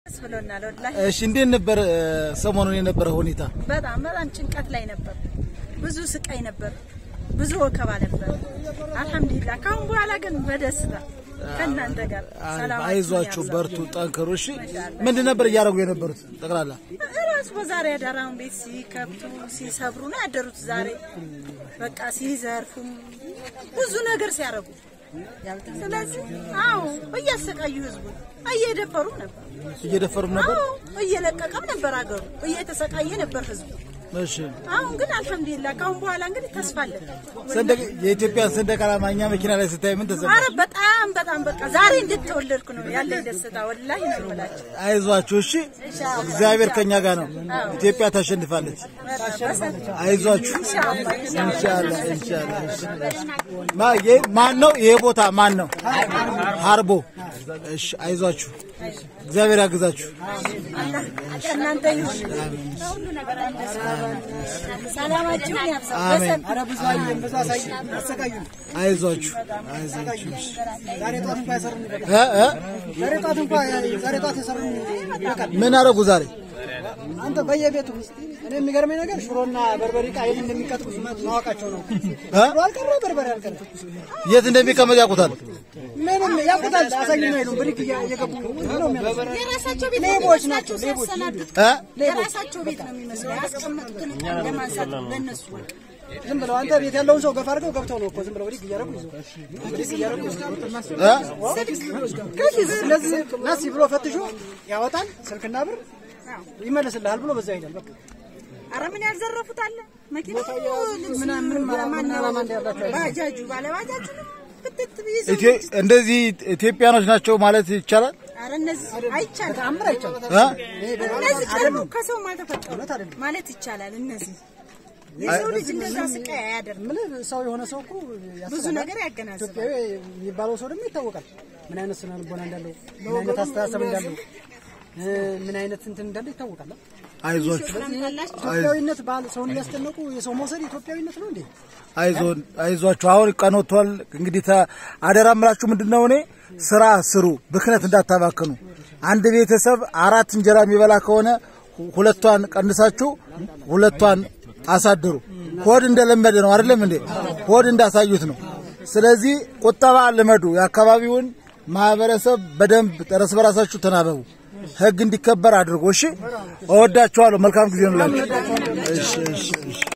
ብሎናል ወላሂ እሺ እንዴት ነበር እ፣ ሰሞኑን የነበረ ሁኔታ? በጣም በጣም ጭንቀት ላይ ነበር። ብዙ ስቃይ ነበር። ብዙ ወከባ ነበር። አልሐምዱሊላህ ካሁን በኋላ ግን በደስታ ከእናንተ ጋር ሰላም አይዟችሁ፣ በርቱ፣ ጠንክሩ። እሺ ምንድን ነበር እያደረጉ የነበሩት ጠቅላላ? ራሱ በዛሬ ያዳራውን ቤት ሲከብቱ ሲሰብሩ ነው ያደሩት። ዛሬ በቃ ሲዘርፉም ብዙ ነገር ሲያደርጉ ስለዚህ አዎ እያሰቃዩ ህዝቡ እየደፈሩም ነበር። እየደፈሩም ነበር። አዎ እየለቀቀም ነበር አገሩ እየተሰቃየ ነበር ህዝቡ። እሺ አሁን ግን አልሐምዱሊላህ ካሁን በኋላ እንግዲህ ተስፋ አለን። ሰንደቅ የኢትዮጵያን ሰንደቅ ዓላማ እኛ መኪና ላይ ስታይ ምን ተሰማ? አረ በጣም በጣም በቃ ዛሬ እንደተወለድኩ ነው ያለኝ ደስታ ወላሂ ነው የምላቸው። አይዟችሁ፣ እሺ እግዚአብሔር ከኛ ጋር ነው። ኢትዮጵያ ታሸንፋለች። አይዟችሁ። ኢንሻአላህ ኢንሻአላህ። ማ የ- ማን ነው ይሄ ቦታ ማን ነው? ሀርቦ። እሺ አይዟችሁ፣ እግዚአብሔር ያግዛችሁ። አላህ ከእናንተ ይሁን። ሁሉ ነገር አለ። ሰላማችሁን ያብዛ። አሜን። ኧረ ብዙ አየን፣ ብዙ አሳየን፣ አሰቃዩን። አይዟችሁ አይዟችሁ። እሺ። ዛሬ ጠዋት እንኳ ያሰሩን ይበቃል። እ እ ዛሬ ጠዋት እንኳ ዛሬ ጠዋት የሰሩን ይበቃል። ምን አደረጉ ዛሬ? አንተ በየቤቱ ውስጥ እኔ የሚገርመኝ ነገር ሽሮና በርበሬ ዕቃ የት እንደሚቀጥቁ ማወቃቸው ነው። እ? ሽሮ አልቀረ በርበሬ አልቀረ የት እንደሚቀመጥ ያውቁታል። ምንም ያውቁታል። አሳዩን አይሉም። ብሪክ እያ- እየገቡ ነው የሚያደርጉት። የራሳቸው ቤት ሌቦች ናቸው፣ ሌቦች። ሲያሰናዱት እ የራሳቸው ቤት ነው የሚመስለው። ያስቀመጡትን ዕቃ ለማንሳት ለነሱ ዝም ብለው አንተ ቤት ያለውን ሰው ገፋ አድርገው ገብተው ነው እኮ ዝም ብለው ብሪክ እያደረጉ ይዘው ብሪክ እያደረጉ ይዘው እ ስለዚህ ናሲ ብሎ ፈትሾ ያወጣል። ስልክና ብር ይመለስልሃል ብሎ በዛ ይሄዳል። በቃ አረ ምን ያልዘረፉት አለ መኪና ልብስ ምናምን ምንም ማነው ዓላማ እንዳላቸው አይደለም። ባጃጁ ባለ ባጃጁ ክትት ይዘው ኢትዮ- እንደዚህ ኢትዮጵያኖች ናቸው ማለት ይቻላል። አረ እነዚህ አይቻልም። ተአምር አይቻልም። እ እነዚህ ደግሞ ከሰው አልተፈጠሩ ማለት ይቻላል። እነዚህ የሰው ልጅ እንደዛ ስቃይ አያደርግም። ምን ሰው የሆነ ሰው እኮ ብዙ ያስባል። ነገር ያገናዝባል። ኢትዮጵያዊ የሚባለው ሰው ደግሞ ይታወቃል። ምን አይነት ስነ ልቦና እንዳለው፣ ምን አይነት አስተሳሰብ እንዳለው፣ እ፣ ምን አይነት እንትን እንዳለው ይታወቃል። አይዟችሁ ኢትዮጵያዊነት ባህል ሰውን እያስጨነቁ የሰው መውሰድ ኢትዮጵያዊነት ነው እንዴ? አይዞን አይዟችሁ። አሁን ቀን ወጥቷል። እንግዲህ ተ- አደራ ምላችሁ ምንድነው እኔ ስራ ስሩ፣ ብክነት እንዳታባክኑ። አንድ ቤተሰብ አራት እንጀራ የሚበላ ከሆነ ሁ- ሁለቷን ቀንሳችሁ ሁለቷን አሳድሩ። ሆድ እንደለመደ ነው አይደለም እንዴ? ሆድ እንዳሳዩት ነው። ስለዚህ ቁጠባ ልመዱ። የአካባቢውን ማህበረሰብ በደንብ እርስ በራሳችሁ ተናበቡ። ህግ እንዲከበር አድርጎ። እሺ፣ እወዳችኋለሁ። መልካም ጊዜ ነው ላችሁ። እሺ እሺ እሺ